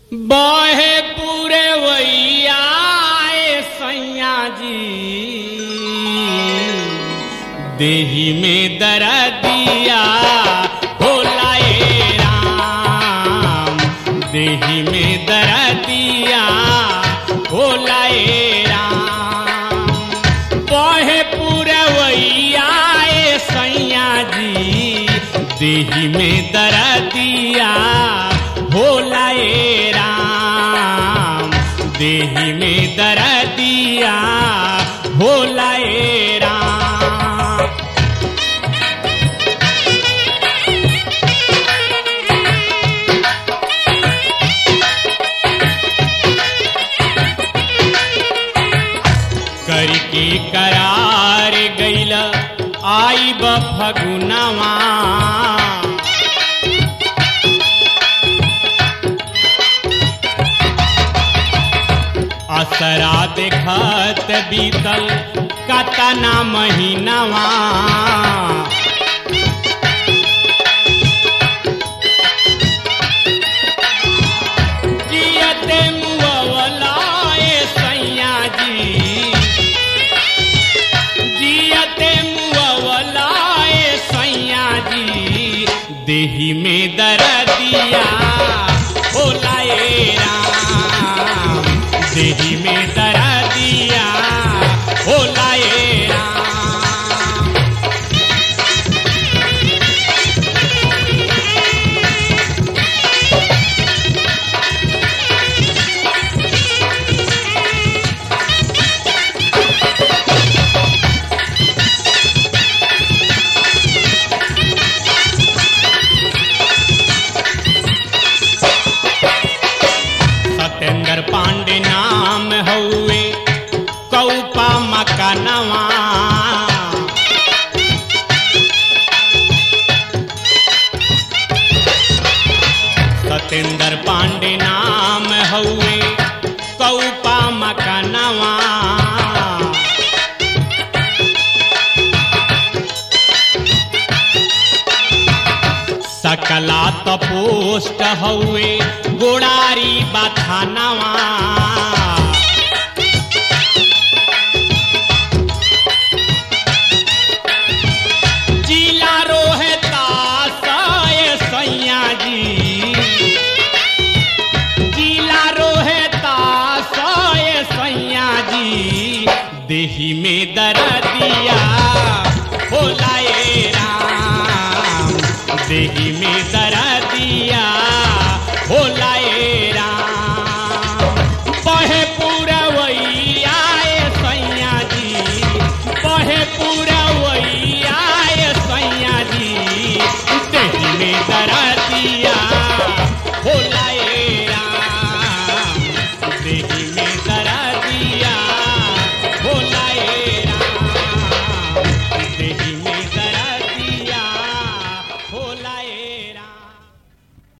बहे पूरे वैया सैया जी देही में दरदिया होला ए राम देही में दरदिया होला ए राम बहे पूरे वैया सैया जी देही में दरदिया होला ए राम देही में दरदिया होला ए राम करके करार गैल आई ब फगुनवा असरा देखत बीतल कतना महीनवा जियते मुअवला ए सैया जी जियते मुअवला ए सैया जी देही में दरदिया होला ए राम देही में दरदिया होला ए राम सत्येंद्र पांडे नाम हउए कौपा मकानवा सत्येंद्र पांडे नाम हउए कौपा मकानवा सकला तपोष्ट हउए गोड़ारी बथानवा जिला रोहता साए सैया जी जिला रोहता साए सैया जी देही में दरदिया होला ए राम देही में दरदिया होला ए राम बहे पूरा वैया ए सैया जी बहे पूरा